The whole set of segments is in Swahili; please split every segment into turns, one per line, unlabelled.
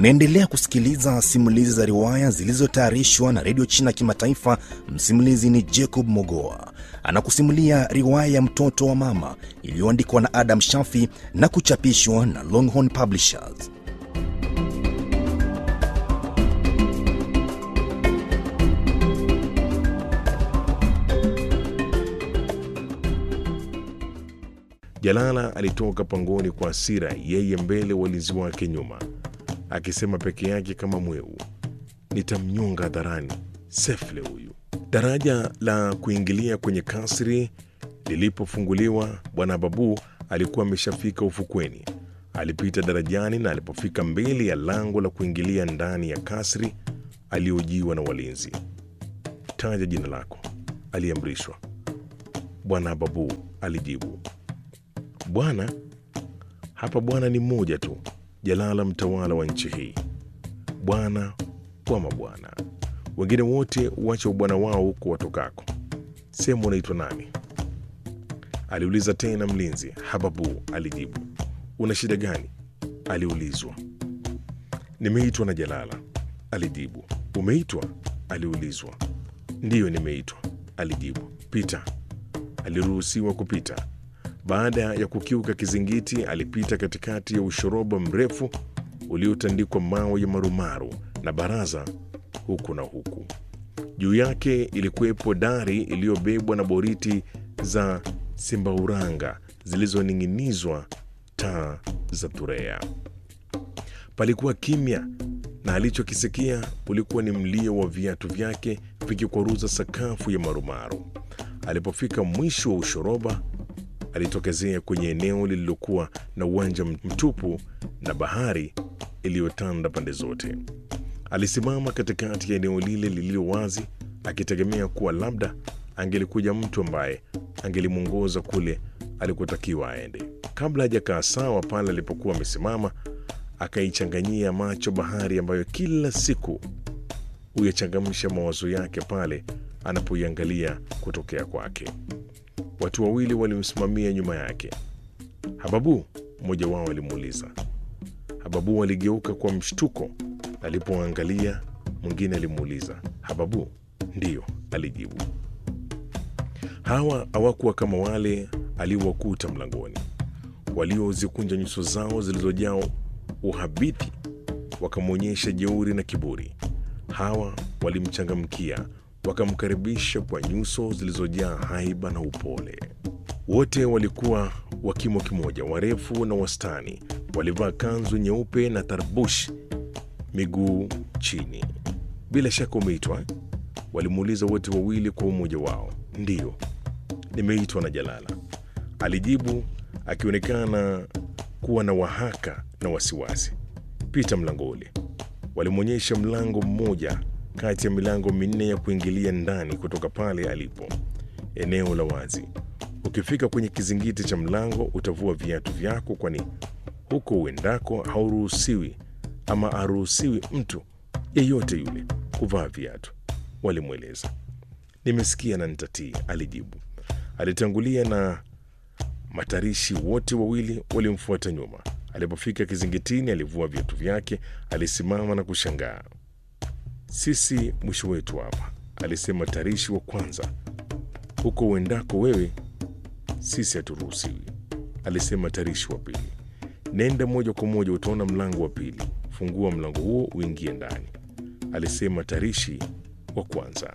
Unaendelea kusikiliza simulizi za riwaya zilizotayarishwa na redio China Kimataifa. Msimulizi ni Jacob Mogoa, anakusimulia riwaya ya mtoto wa mama iliyoandikwa na Adam Shafi na kuchapishwa na Longhorn Publishers.
Jalala alitoka pangoni kwa hasira, yeye mbele, walinzi wake nyuma, akisema peke yake kama mweu, nitamnyonga hadharani sefle huyu. Daraja la kuingilia kwenye kasri lilipofunguliwa, bwana Babu alikuwa ameshafika ufukweni. Alipita darajani na alipofika mbele ya lango la kuingilia ndani ya kasri, aliojiwa na walinzi. Taja jina lako, aliamrishwa. Bwana Babu alijibu. Bwana hapa, bwana ni mmoja tu, Jalala, mtawala wa nchi hii, bwana wa mabwana. Wengine wote wacha ubwana wao huko watokako. Sehemu unaitwa nani? aliuliza tena mlinzi. Hababu alijibu. Una shida gani? aliulizwa. Nimeitwa na Jalala, alijibu. Umeitwa? aliulizwa. Ndiyo, nimeitwa, alijibu. Pita. Aliruhusiwa kupita. Baada ya kukiuka kizingiti, alipita katikati ya ushoroba mrefu uliotandikwa mawe ya marumaru na baraza huku na huku. Juu yake ilikuwepo dari iliyobebwa na boriti za simbauranga zilizoning'inizwa taa za thurea. Palikuwa kimya na alichokisikia ulikuwa ni mlio wa viatu vyake vikikwaruza sakafu ya marumaru. Alipofika mwisho wa ushoroba alitokezea kwenye eneo lililokuwa na uwanja mtupu na bahari iliyotanda pande zote. Alisimama katikati ya eneo lile lililo wazi, akitegemea kuwa labda angelikuja mtu ambaye angelimwongoza kule alikotakiwa aende. Kabla hajakaa sawa pale alipokuwa amesimama, akaichanganyia macho bahari ambayo kila siku huyachangamsha mawazo yake pale anapoiangalia kutokea kwake. Watu wawili walimsimamia nyuma yake. Hababu, mmoja wao alimuuliza. Hababu aligeuka kwa mshtuko alipoangalia. Mwingine alimuuliza, Hababu? Ndiyo, alijibu. Hawa hawakuwa kama wale aliowakuta mlangoni, waliozikunja nyuso zao zilizojaa uhabiti, wakamwonyesha jeuri na kiburi. Hawa walimchangamkia wakamkaribisha kwa nyuso zilizojaa haiba na upole. Wote walikuwa wa kimo kimoja, warefu na wastani. Walivaa kanzu nyeupe na tarbush miguu chini. Bila shaka umeitwa eh? Walimuuliza wote wawili kwa umoja wao. Ndiyo, nimeitwa na Jalala, alijibu akionekana kuwa na wahaka na wasiwasi. Pita mlango ule. Walimwonyesha mlango mmoja kati ya milango minne ya kuingilia ndani kutoka pale alipo, eneo la wazi. Ukifika kwenye kizingiti cha mlango utavua viatu vyako, kwani huko uendako hauruhusiwi ama aruhusiwi mtu yeyote yule kuvaa viatu, walimweleza. Nimesikia na nitatii, alijibu. Alitangulia na matarishi wote wawili walimfuata nyuma. Alipofika kizingitini, alivua viatu vyake, alisimama na kushangaa. Sisi mwisho wetu hapa, alisema tarishi wa kwanza. Huko uendako wewe, sisi haturuhusiwi, alisema tarishi wa pili. Nenda moja kwa moja, utaona mlango wa pili. Fungua mlango huo uingie ndani, alisema tarishi wa kwanza.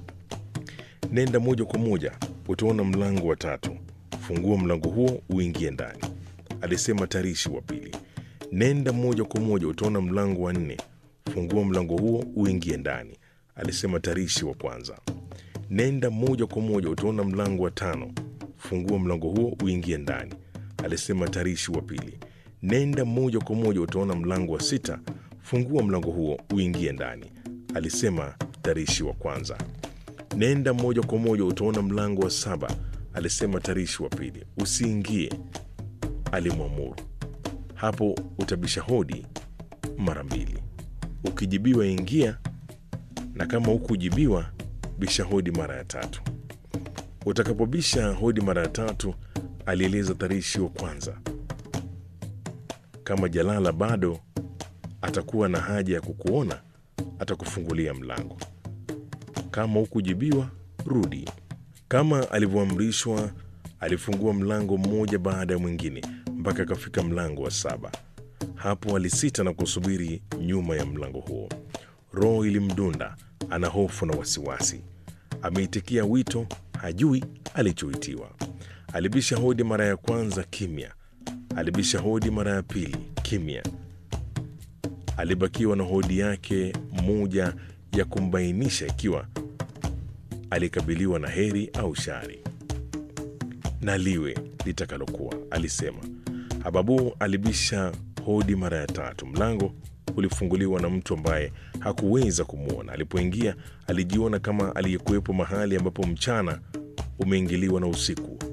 Nenda moja kwa moja, utaona mlango wa tatu. Fungua mlango huo uingie ndani, alisema tarishi wa pili. Nenda moja kwa moja, utaona mlango wa nne. Fungua mlango huo uingie ndani, alisema tarishi wa kwanza. Nenda moja kwa moja, utaona mlango wa tano. Fungua mlango huo uingie ndani, alisema tarishi wa pili. Nenda moja kwa moja, utaona mlango wa sita. Fungua mlango huo uingie ndani, alisema tarishi wa kwanza. Nenda moja kwa moja, utaona mlango wa saba, alisema tarishi wa pili. Usiingie, alimwamuru. Hapo utabisha hodi mara mbili. Ukijibiwa ingia, na kama hukujibiwa bisha hodi mara ya tatu. Utakapobisha hodi mara ya tatu, alieleza tarishi wa kwanza, kama Jalala bado atakuwa na haja ya kukuona, atakufungulia mlango. Kama hukujibiwa, rudi. Kama alivyoamrishwa, alifungua mlango mmoja baada ya mwingine mpaka akafika mlango wa saba. Hapo alisita na kusubiri nyuma ya mlango huo. Roho ilimdunda, ana hofu na wasiwasi. Ameitikia wito, hajui alichoitiwa. Alibisha hodi mara ya kwanza, kimya. Alibisha hodi mara ya pili, kimya. Alibakiwa na hodi yake moja ya kumbainisha ikiwa alikabiliwa na heri au shari. Na liwe litakalokuwa, alisema. Hababu alibisha hodi mara ya tatu. Mlango ulifunguliwa na mtu ambaye hakuweza kumwona. Alipoingia alijiona kama aliyekuwepo mahali ambapo mchana umeingiliwa na usiku.